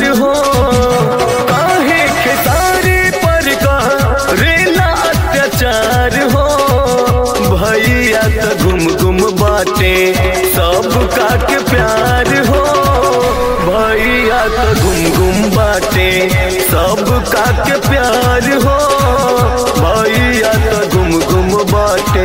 हो काहे खेसारी पर रेला अत्याचार हो भैया त गुम गुम बाटे सब का के प्यार हो भैया त गुम गुम बाटे सब का के प्यार हो भैया त गुम गुम बाटे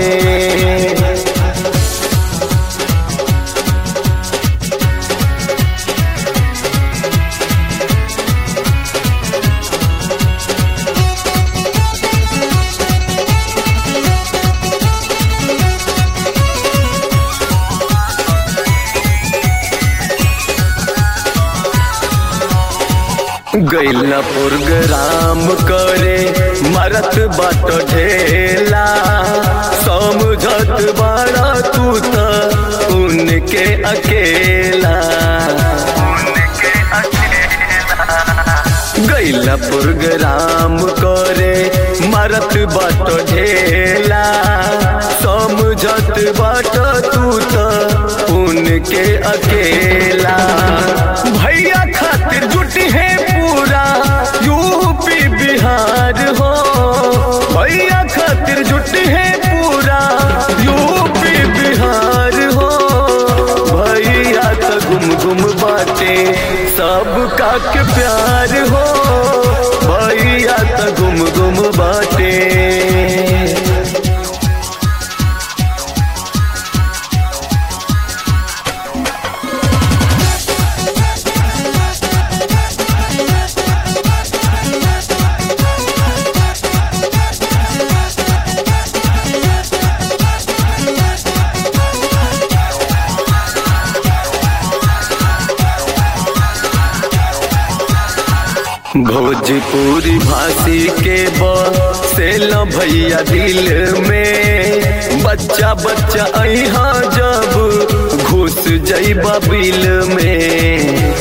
गैला प्रोग्राम करे मरत बाट ढेला समझत बाड़ा तू त उनके अकेला गैला प्रोग्राम करे मरत बाट ढेला समझत बाट तू त उनके अकेला भैया खातिर जुटी है पूरा यूपी बिहार हो भैया खातिर जुटी है पूरा यूपी बिहार हो भैया त गुम गुम बाटे सब का के प्यार हो भैया त गुम गुम बाटे भोजपुरी भाषी के बसेल भैया दिल में बच्चा बच्चा अहा जब घुस जैबा बिल में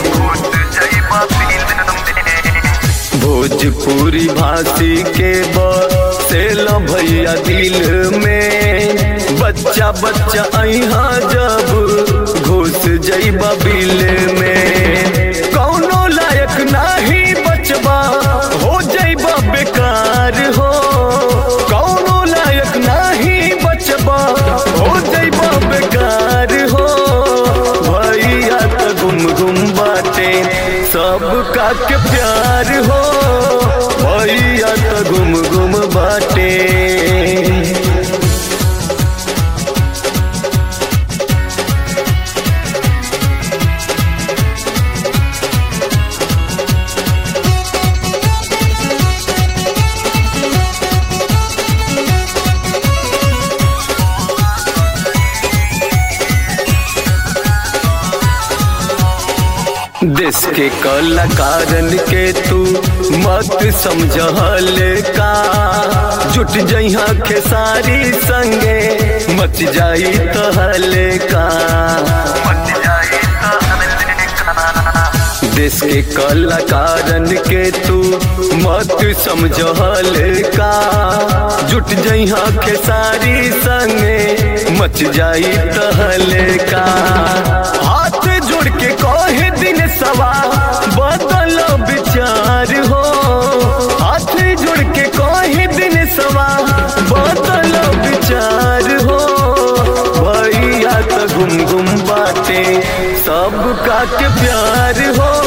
भोजपुरी भाषी के बसेल भैया दिल में बच्चा बच्चा अहा जब घुस जैबा बिल में कौनो लायक नाही बचबा हो जैबा बेकार हो कौनो लायक नाही बचबा हो जैबा बेकार हो भैया त गुम गुम बाटे सब का के प्यार हो भैया त गुम गुम बाटे देश के कलाकारन के तू मत समझल का जुट जइहा खेसारी संगे मच जाई तहल का देश के कलाकारन के तू मत समझल का जुट जइहा खेसारी संगे मच जाई तहल का हाथ जोड़ के कहे दिन सवा बदल विचार हो हाथ जोड़ के कहे दिन सवा बदल विचार हो भैया त गुम गुम बाटे सब का के प्यार हो